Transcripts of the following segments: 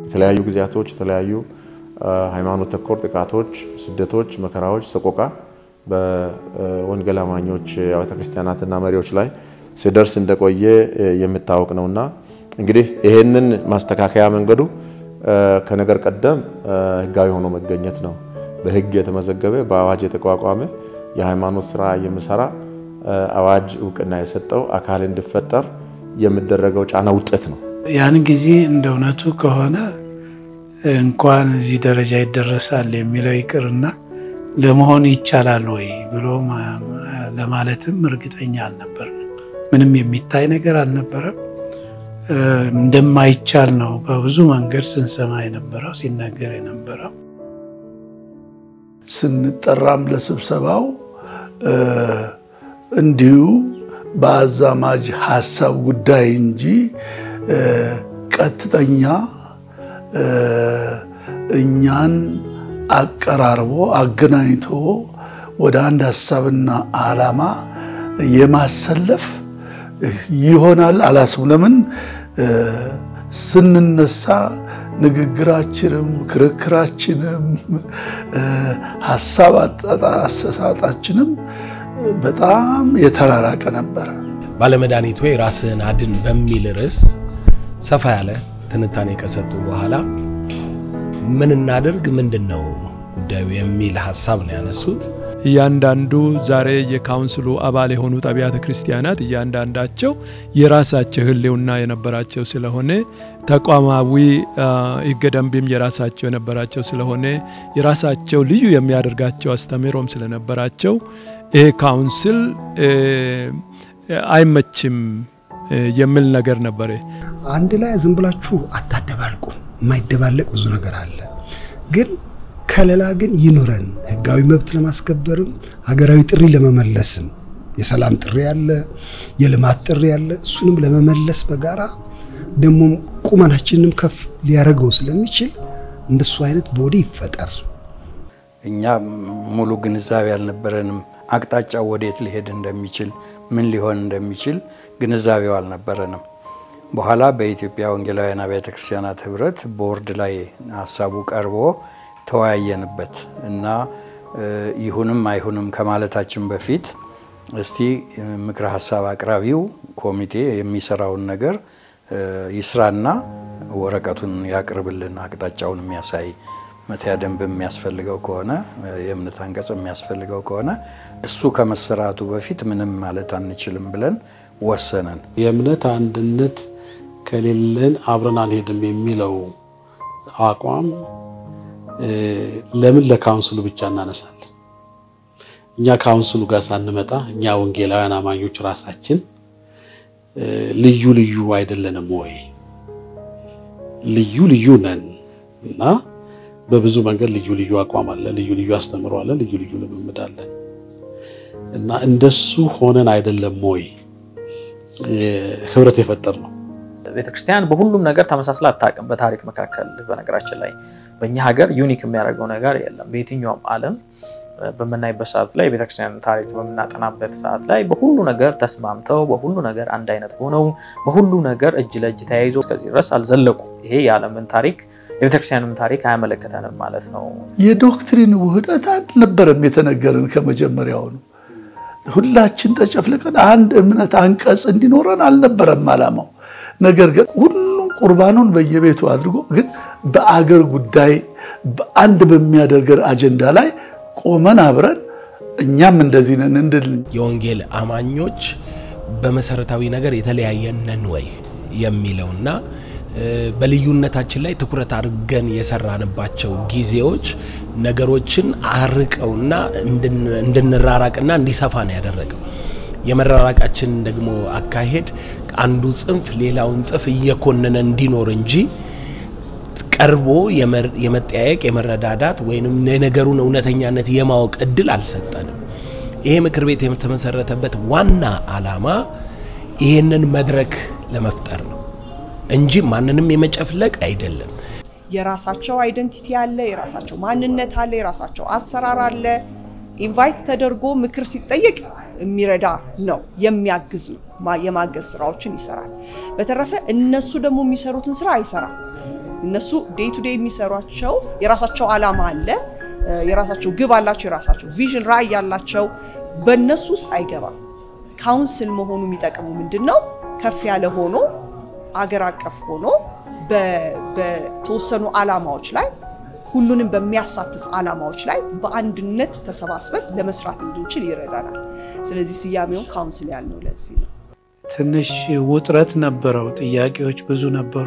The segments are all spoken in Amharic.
የተለያዩ ጊዜያቶች የተለያዩ ሃይማኖት ተኮር ጥቃቶች፣ ስደቶች፣ መከራዎች፣ ሰቆቃ በወንጌል አማኞች አብያተ ክርስቲያናትና መሪዎች ላይ ሲደርስ እንደቆየ የሚታወቅ ነውና እንግዲህ ይሄንን ማስተካከያ መንገዱ ከነገር ቀደም ህጋዊ ሆኖ መገኘት ነው። በህግ የተመዘገበ በአዋጅ የተቋቋመ የሃይማኖት ስራ የሚሰራ አዋጅ እውቅና የሰጠው አካል እንዲፈጠር የሚደረገው ጫና ውጤት ነው። ያን ጊዜ እንደ እውነቱ ከሆነ እንኳን እዚህ ደረጃ ይደረሳል የሚለው ይቅርና ለመሆን ይቻላል ወይ ብሎ ለማለትም እርግጠኛ አልነበርም። ምንም የሚታይ ነገር አልነበረም። እንደማይቻል ነው በብዙ መንገድ ስንሰማ የነበረው ሲነገር የነበረው። ስንጠራም ለስብሰባው እንዲሁ በአዛማጅ ሀሳብ ጉዳይ እንጂ ቀጥተኛ እኛን አቀራርቦ አገናኝቶ ወደ አንድ ሀሳብና ዓላማ የማሰለፍ ይሆናል አላስብም። ለምን ስንነሳ ንግግራችንም ክርክራችንም ሀሳብ አሰሳጣችንም በጣም የተራራቀ ነበር። ባለመድኃኒት ወይ ራስህን አድን በሚል ርዕስ ሰፋ ያለ ትንታኔ ከሰጡ በኋላ ምን እናድርግ፣ ምንድን ነው ጉዳዩ የሚል ሀሳብ ነው ያነሱት። እያንዳንዱ ዛሬ የካውንስሉ አባል የሆኑት አብያተ ክርስቲያናት እያንዳንዳቸው የራሳቸው ሕልውና የነበራቸው ስለሆነ ተቋማዊ ሕገ ደንብም የራሳቸው የነበራቸው ስለሆነ የራሳቸው ልዩ የሚያደርጋቸው አስተምህሮም ስለነበራቸው ይሄ ካውንስል አይመችም የሚል ነገር ነበረ። አንድ ላይ ዝም ብላችሁ አታደባልቁ። የማይደባለቅ ብዙ ነገር አለ ግን ከለላ ግን ይኑረን። ህጋዊ መብት ለማስከበርም ሀገራዊ ጥሪ ለመመለስም የሰላም ጥሪ አለ፣ የልማት ጥሪ አለ። እሱንም ለመመለስ በጋራ ደግሞ ቁመናችንንም ከፍ ሊያደርገው ስለሚችል እንደሱ አይነት ቦዲ ይፈጠር። እኛ ሙሉ ግንዛቤ አልነበረንም። አቅጣጫው ወዴት ሊሄድ እንደሚችል ምን ሊሆን እንደሚችል ግንዛቤው አልነበረንም። በኋላ በኢትዮጵያ ወንጌላውያን አብያተ ክርስቲያናት ህብረት ቦርድ ላይ ሀሳቡ ቀርቦ ተወያየንበት እና ይሁንም አይሁንም ከማለታችን በፊት እስቲ ምክረ ሀሳብ አቅራቢው ኮሚቴ የሚሰራውን ነገር ይስራና ወረቀቱን ያቅርብልን፣ አቅጣጫውን የሚያሳይ መተያ ደንብ የሚያስፈልገው ከሆነ የእምነት አንቀጽ የሚያስፈልገው ከሆነ እሱ ከመሰራቱ በፊት ምንም ማለት አንችልም ብለን ወሰነን። የእምነት አንድነት ከሌለን አብረን አንሄድም የሚለው አቋም ለምን ለካውንስሉ ብቻ እናነሳለን? እኛ ካውንስሉ ጋር ሳንመጣ እኛ ወንጌላውያን አማኞች ራሳችን ልዩ ልዩ አይደለንም ወይ? ልዩ ልዩ ነን እና በብዙ መንገድ ልዩ ልዩ አቋም አለ፣ ልዩ ልዩ አስተምሮ አለ፣ ልዩ ልዩ ልምምድ አለን እና እንደሱ ሆነን አይደለም ወይ ህብረት የፈጠር ነው። ቤተክርስቲያን በሁሉም ነገር ተመሳስላ አታውቅም። በታሪክ መካከል በነገራችን ላይ በእኛ ሀገር ዩኒክ የሚያደርገው ነገር የለም። በየትኛውም ዓለም በምናይበት ሰዓት ላይ የቤተክርስቲያን ታሪክ በምናጠናበት ሰዓት ላይ በሁሉ ነገር ተስማምተው በሁሉ ነገር አንድ አይነት ሆነው በሁሉ ነገር እጅ ለእጅ ተያይዞ እስከዚህ ድረስ አልዘለቁ። ይሄ የዓለምን ታሪክ የቤተክርስቲያንም ታሪክ አያመለክተንም ማለት ነው። የዶክትሪን ውህደት አልነበረም የተነገረን ከመጀመሪያው ነው። ሁላችን ተጨፍልቀን አንድ እምነት አንቀጽ እንዲኖረን አልነበረም ዓላማው። ነገር ግን ሁሉም ቁርባኑን በየቤቱ አድርጎ ግን በአገር ጉዳይ አንድ በሚያደርገን አጀንዳ ላይ ቆመን አብረን እኛም እንደዚህ ነን እንድል የወንጌል አማኞች በመሰረታዊ ነገር የተለያየን ነን ወይ የሚለውና በልዩነታችን ላይ ትኩረት አድርገን የሰራንባቸው ጊዜዎች ነገሮችን አርቀውና እንድንራራቅና እንዲሰፋ ነው ያደረገው። የመራራቃችን ደግሞ አካሄድ አንዱ ጽንፍ ሌላውን ጽንፍ እየኮነነ እንዲኖር እንጂ ቀርቦ የመጠያየቅ የመረዳዳት ወይም የነገሩን እውነተኛነት የማወቅ እድል አልሰጠንም። ይሄ ምክር ቤት የተመሰረተበት ዋና ዓላማ ይሄንን መድረክ ለመፍጠር ነው እንጂ ማንንም የመጨፍለቅ አይደለም። የራሳቸው አይደንቲቲ አለ፣ የራሳቸው ማንነት አለ፣ የራሳቸው አሰራር አለ። ኢንቫይት ተደርጎ ምክር ሲጠየቅ የሚረዳ ነው፣ የሚያግዝ ነው፣ የማገዝ ስራዎችን ይሰራል። በተረፈ እነሱ ደግሞ የሚሰሩትን ስራ አይሰራም። እነሱ ዴይ ቱ ዴይ የሚሰሯቸው የራሳቸው ዓላማ አለ፣ የራሳቸው ግብ አላቸው፣ የራሳቸው ቪዥን ራዕይ ያላቸው በእነሱ ውስጥ አይገባም። ካውንስል መሆኑ የሚጠቅመው ምንድን ነው? ከፍ ያለ ሆኖ አገር አቀፍ ሆኖ በተወሰኑ ዓላማዎች ላይ ሁሉንም በሚያሳትፍ ዓላማዎች ላይ በአንድነት ተሰባስበን ለመስራት እንድንችል ይረዳናል። ስለዚህ ስያሜውን ካውንስል ያልነው ለዚህ ነው። ትንሽ ውጥረት ነበረው። ጥያቄዎች ብዙ ነበሩ።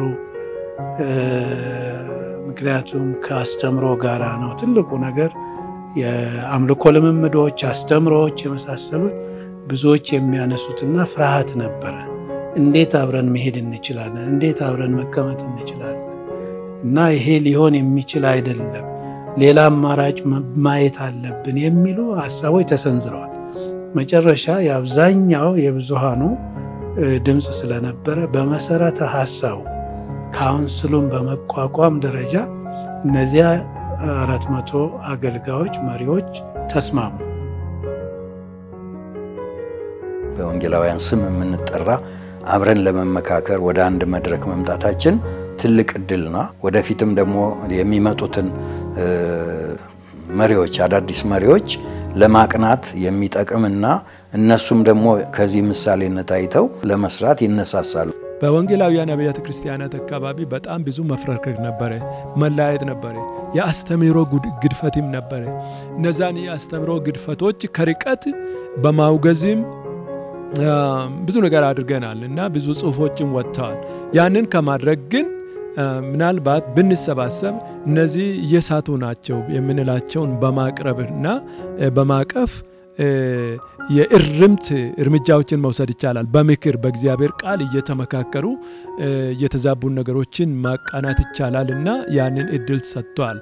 ምክንያቱም ከአስተምሮ ጋራ ነው ትልቁ ነገር። የአምልኮ ልምምዶች፣ አስተምሮዎች የመሳሰሉት ብዙዎች የሚያነሱትና ፍርሃት ነበረ። እንዴት አብረን መሄድ እንችላለን? እንዴት አብረን መቀመጥ እንችላለን? እና ይሄ ሊሆን የሚችል አይደለም፣ ሌላ አማራጭ ማየት አለብን የሚሉ ሀሳቦች ተሰንዝረዋል። መጨረሻ የአብዛኛው የብዙሃኑ ድምፅ ስለነበረ በመሰረተ ሀሳቡ ካውንስሉን በመቋቋም ደረጃ እነዚያ አራት መቶ አገልጋዮች መሪዎች ተስማሙ። በወንጌላውያን ስም የምንጠራ አብረን ለመመካከር ወደ አንድ መድረክ መምጣታችን ትልቅ እድልና ወደፊትም ደግሞ የሚመጡትን መሪዎች አዳዲስ መሪዎች ለማቅናት የሚጠቅምና እነሱም ደግሞ ከዚህ ምሳሌነት አይተው ለመስራት ይነሳሳሉ። በወንጌላውያን አብያተ ክርስቲያናት አካባቢ በጣም ብዙ መፍረክረክ ነበረ፣ መለያየት ነበረ፣ የአስተምህሮ ግድፈትም ነበረ። እነዛን የአስተምህሮ ግድፈቶች ከርቀት በማውገዝም ብዙ ነገር አድርገናል እና ብዙ ጽሁፎችም ወጥተዋል። ያንን ከማድረግ ግን ምናልባት ብንሰባሰብ እነዚህ እየሳቱ ናቸው የምንላቸውን በማቅረብና በማቀፍ የእርምት እርምጃዎችን መውሰድ ይቻላል። በምክር በእግዚአብሔር ቃል እየተመካከሩ የተዛቡን ነገሮችን ማቃናት ይቻላል እና ያንን እድል ሰጥቷል።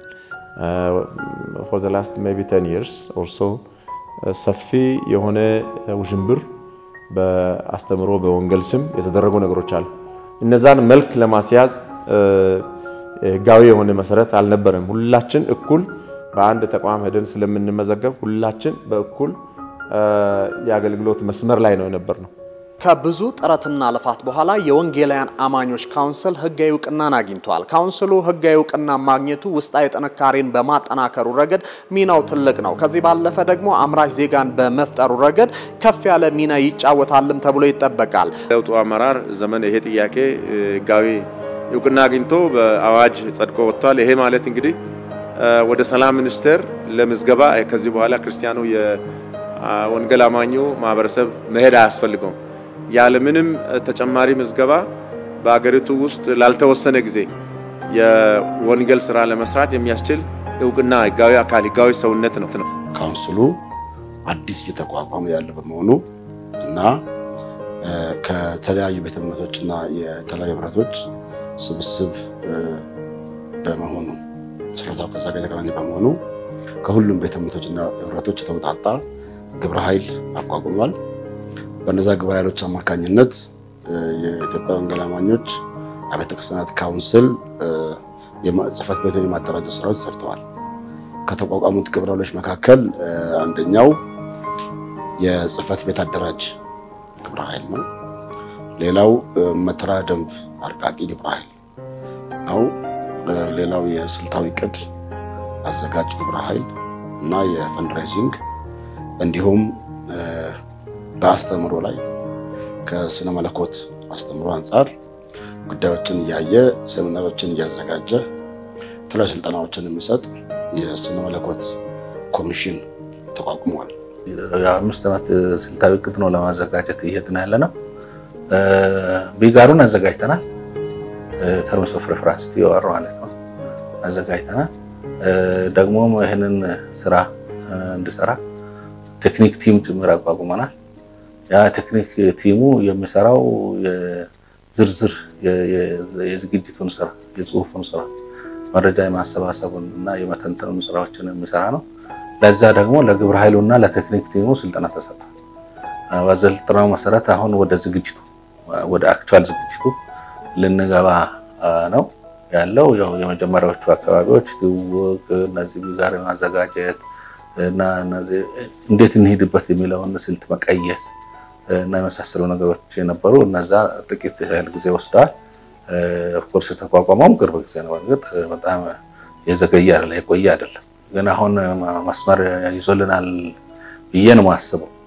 ፎር ዘ ላስት ሜይ ቢ ቴን ይርስ ኦር ሶ ሰፊ የሆነ ውዥንብር በአስተምሮ በወንጌል ስም የተደረጉ ነገሮች አሉ። እነዛን መልክ ለማስያዝ ህጋዊ የሆነ መሰረት አልነበረም። ሁላችን እኩል በአንድ ተቋም ሄደን ስለምንመዘገብ ሁላችን በእኩል የአገልግሎት መስመር ላይ ነው የነበር ነው። ከብዙ ጥረትና ልፋት በኋላ የወንጌላውያን አማኞች ካውንስል ህጋዊ እውቅናን አግኝቷል። ካውንስሉ ህጋዊ እውቅና ማግኘቱ ውስጣዊ ጥንካሬን በማጠናከሩ ረገድ ሚናው ትልቅ ነው። ከዚህ ባለፈ ደግሞ አምራች ዜጋን በመፍጠሩ ረገድ ከፍ ያለ ሚና ይጫወታልም ተብሎ ይጠበቃል። ለውጡ አመራር ዘመን ይሄ ጥያቄ ህጋዊ እውቅና አግኝቶ በአዋጅ ጸድቆ ወጥቷል። ይሄ ማለት እንግዲህ ወደ ሰላም ሚኒስቴር ለምዝገባ ከዚህ በኋላ ክርስቲያኑ የወንጌል አማኙ ማህበረሰብ መሄድ አያስፈልገውም። ያለምንም ተጨማሪ ምዝገባ በአገሪቱ ውስጥ ላልተወሰነ ጊዜ የወንጌል ስራ ለመስራት የሚያስችል እውቅና ህጋዊ አካል ህጋዊ ሰውነት ነው ነው። ካውንስሉ አዲስ እየተቋቋመ ያለ በመሆኑ እና ከተለያዩ ቤተ እምነቶችና የተለያዩ ህብረቶች ስብስብ በመሆኑ ምስረታው ከዛ ጋር የተገናኘ በመሆኑ ከሁሉም ቤተ እምነቶችና ህብረቶች የተውጣጣ ግብረ ኃይል አቋቁሟል። በነዛ ግብረ ኃይሎች አማካኝነት የኢትዮጵያ ወንጌል አማኞች አብያተ ክርስቲያናት ካውንስል ጽሕፈት ቤቱን የማደራጀት ስራዎች ሰርተዋል። ከተቋቋሙት ግብረ ኃይሎች መካከል አንደኛው የጽሕፈት ቤት አደራጅ ግብረ ኃይል ነው። ሌላው መተዳደሪያ ደንብ አርቃቂ ግብረ ኃይል ነው። ሌላው የስልታዊ ቅድ አዘጋጅ ግብረ ኃይል እና የፈንድሬዚንግ እንዲሁም በአስተምሮ ላይ ከስነ መለኮት አስተምሮ አንጻር ጉዳዮችን እያየ ሴሚናሮችን እያዘጋጀ የተለያዩ ስልጠናዎችን የሚሰጥ የስነ መለኮት ኮሚሽን ተቋቁሟል። የአምስት ዓመት ስልታዊ እቅድ ነው ለማዘጋጀት እየሄድን ያለ ነው። ቢጋሩን አዘጋጅተናል። ተርምስ ኦፍ ሬፈረንስ ቲኦአር ማለት ነው አዘጋጅተናል። ደግሞ ይህንን ስራ እንድሰራ ቴክኒክ ቲም ጭምር አቋቁመናል። ያ ቴክኒክ ቲሙ የሚሰራው ዝርዝር የዝግጅቱን ስራ፣ የጽሁፉን ስራ፣ መረጃ የማሰባሰቡን እና የመተንተኑን ስራዎችን የሚሰራ ነው። ለዛ ደግሞ ለግብረ ኃይሉና ለቴክኒክ ቲሙ ስልጠና ተሰጥቷል። በስልጠናው መሰረት አሁን ወደ ዝግጅቱ ወደ አክቹዋል ዝግጅቱ ልንገባ ነው ያለው። ያው የመጀመሪያዎቹ አካባቢዎች ትውውቅ፣ እነዚህ ጋር የማዘጋጀት እና እነዚህ እንዴት እንሂድበት የሚለውን ስልት መቀየስ እና የመሳሰሉ ነገሮች የነበሩ እነዛ ጥቂት ያህል ጊዜ ወስደዋል። ኦፍኮርስ የተቋቋመውም ቅርብ ጊዜ ነው። እርግጥ በጣም የዘገየ አይደለም፣ የቆየ አይደለም። ግን አሁን መስመር ይዞልናል ብዬ ነው የማስበው።